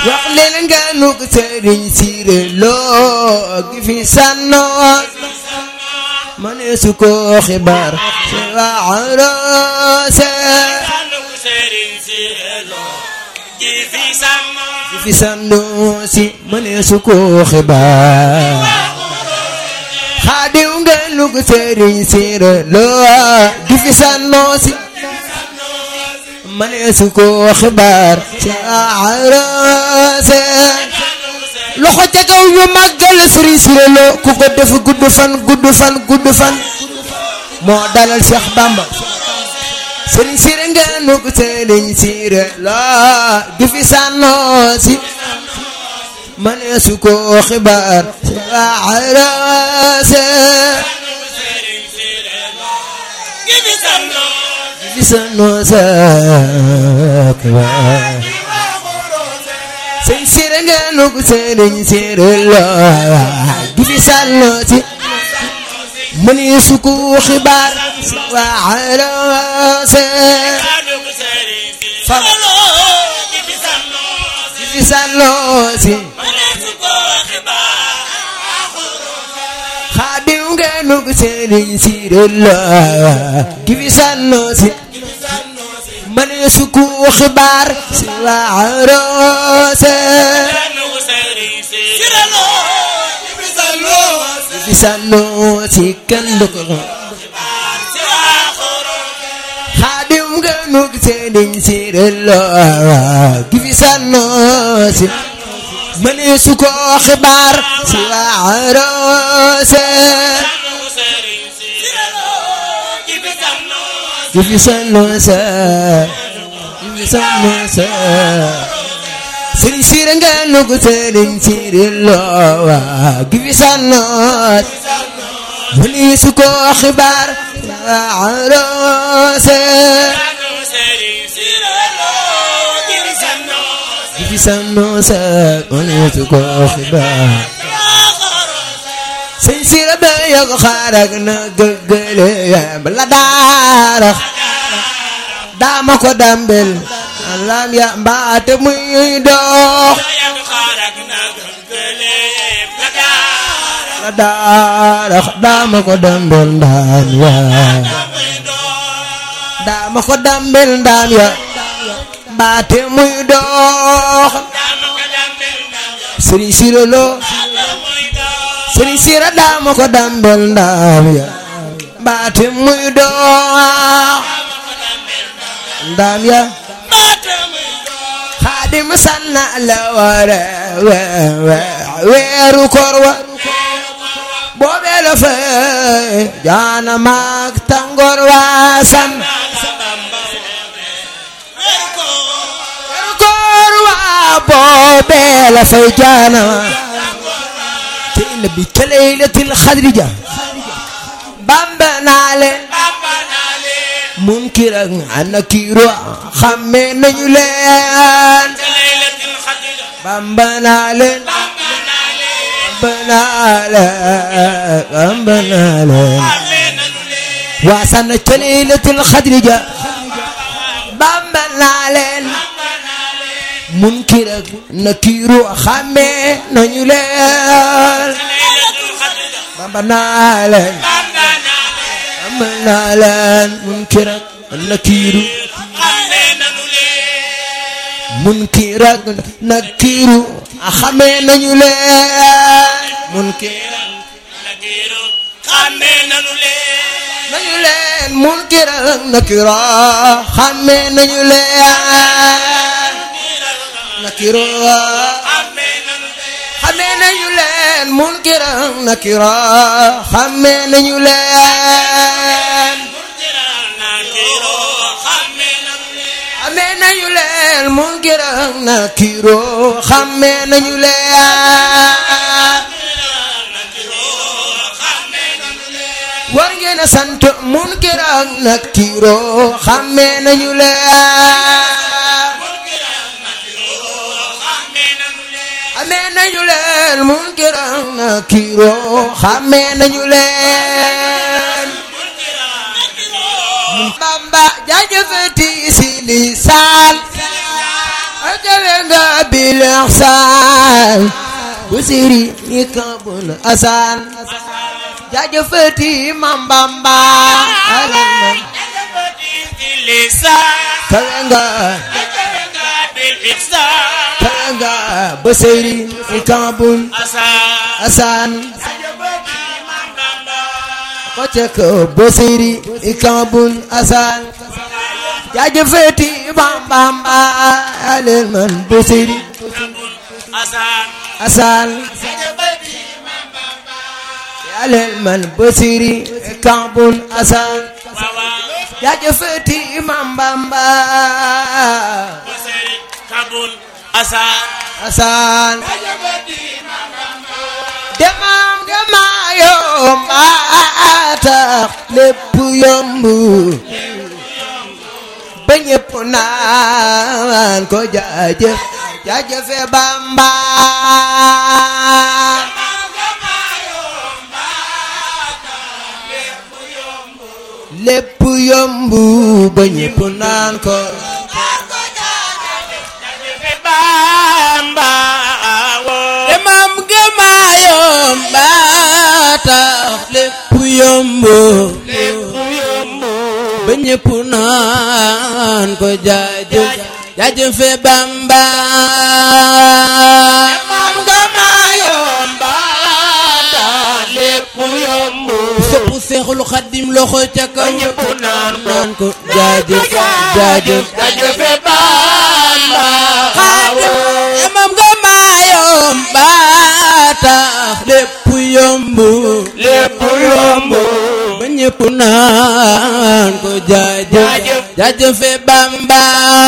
wax leen nga nu ko sëriñ siire loo gi fi sànnoo ma ne su ko xibaar si waa roose gi fi sànnoo si ma ne su ko xibaar xaadiw nga nu ko sëriñ siire loo gi fi sànnoo si ma ne su ko xibaar si waa roose loxo ca kaw ñu màggal sëriñ Siré Lo ku ko def gudd fan gudd fan gudd fan moo dalal Cheikh Bamba sëriñ Siré nga nu ko sëriñ Siré Lo gi fi sànnoo si ma ne su ko xibaar si waarase gi fi sànnoo sa xibaar sëñ Siré nga nu ko sëriñ Siré Lo gi fi sànnoo si ma ne su ko xibaar si waarase fam gi fi sànnoo si xaadim nga nu ko sëriñ Siré Lo gi fi sànnoo si ma ne su ko xibaar si waarase gi fi sànnoo si kenn du ko xaadim nga nu ko sëriñ Siré Lo gi fi sànnoo si ma ne su ko xibaar si waarase gi fi sànnoo sa gi fi sànnoo sa sëriñ Siré nga nu ko sëriñ Siré Lo gi fi sànnoo ma ne su ko xibaar si waarase gi fi sànnoo sa ma ne su ko xibaar sëñ Siré ba yog xaarak na gëgële bala daarax daama ko dambel alam ya mbaate muy dox la daarax daama ko dambel ndaan ya daama ko dambel ndaan ya mbaate muy dox sëriñ Siré Lo sëriñ Siré daama ko dambel ndaam ya mbaate muy dox ndaam ya xaadim sanna la wara weeru koor wa boobee la fa jaana maag tàngoor wa sam weeru koor wa boobee la fa jaana te nabi ca laylatil xadri ja bamba naa leen munkir ak nakiir xàmme nañu leen bamba naa leen bamba naa leen bamba naa leen waasana ca laylatil xadri ja bamba naa leen munkir ak nakiir xàmme nañu leen bamba naa leen bamba naa leen munkir ak nakiiru munkir ak nakiiru xamee nañu leen munkir nañu leen munkir ak nakiiru xamee nañu leen nakiiru xamee nañu leen munkir ak nakiira xamee nañu leen xamee nañu leen munkir ak nakiira xamee nañu leen war ngeen a sant munkir ak nakiira xamee nañu leen xamee nañu leen munkir ak nakiiro xamee nañu leen Bamba jaajëfati si lisaan ak kawe nga bil ihsan bu siri ni kabul asan jaajëfati Mam Bamba alal man kawe nga kawe nga bu siri ni kabul asan ko cek bu siri ni kabul asan jaajëfati Mam Bamba alal man bu siri asan alal man bu siri kabul asan jaajëfati Mam Bamba asan demam dema yomba tax lépp yomb ba ñépp naan ko jaajëf jaajëfe Bamba lépp yomb ba ñépp naan ko demam gëma yomba tax lépp yomb ba ñépp naan ko jaajëf jaajëfe Bamba demam gëma yomba tax lépp yomb sopp Seexul Xaddim loxo ca kaw ñépp naan ko jaajëf jaajëf jaajëfe Bamba demam gëma yomba tax lépp yomb lépp yomb ba ñépp naan ko jaajëf jaajëfe Bamba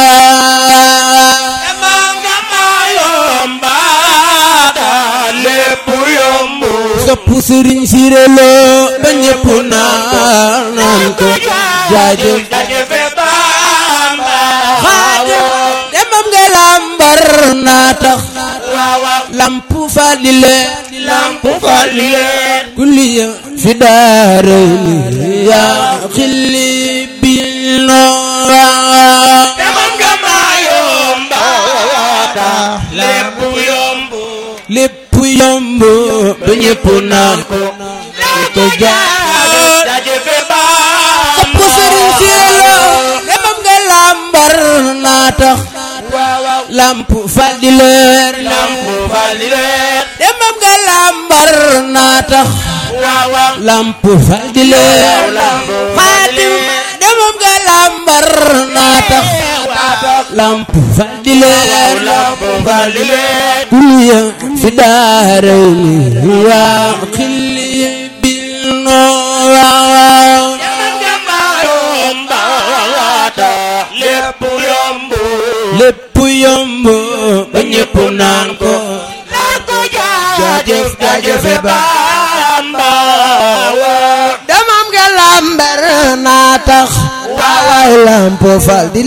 demam gëma yomba tax lépp yomb sopp Sëriñ Siré Lo ba ñépp naan ko jaajëf jaajëfe Bamba demam nga lambar naa tax lamp falile lamp falile kulliya fi daarayni yaa xilli bil noor demam nga ma yomba lépp yomb lépp yomb ba ñépp naan ko ko jaajëfe Bamba sopp Sëriñ Siré Lo demam nga lambar naa tax lamp fal di leer lamp fal di leer demam nga lambar naa tax lamp fal di leer xaatim demam nga lambar naa tax lamp fal di leer kuliya fi daarayni yaa xilli bil noor lépp yomb ba ñépp naan ko jaajëf jaajëfe Bamba demam nga lambar naa tax waaw lamp fal di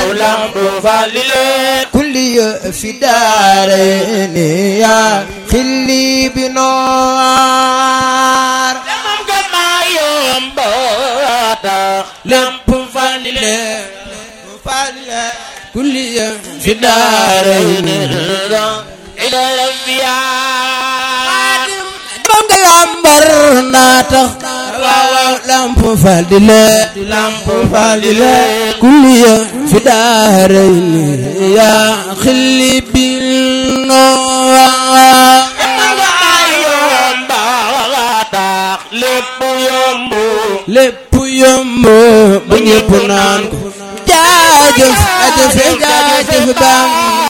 leer kulli yo fi daarayni yaa xilli bi noor lépp fal di leer kulliya fi daarayni demam nga lambar naa tax waaw lamp fal di leer lamp fal di leer kulliya fi daarayni yaa xilli bil noor lépp yomb ba ñépp naan ko jaajëf jaajëf jaajëf Bamba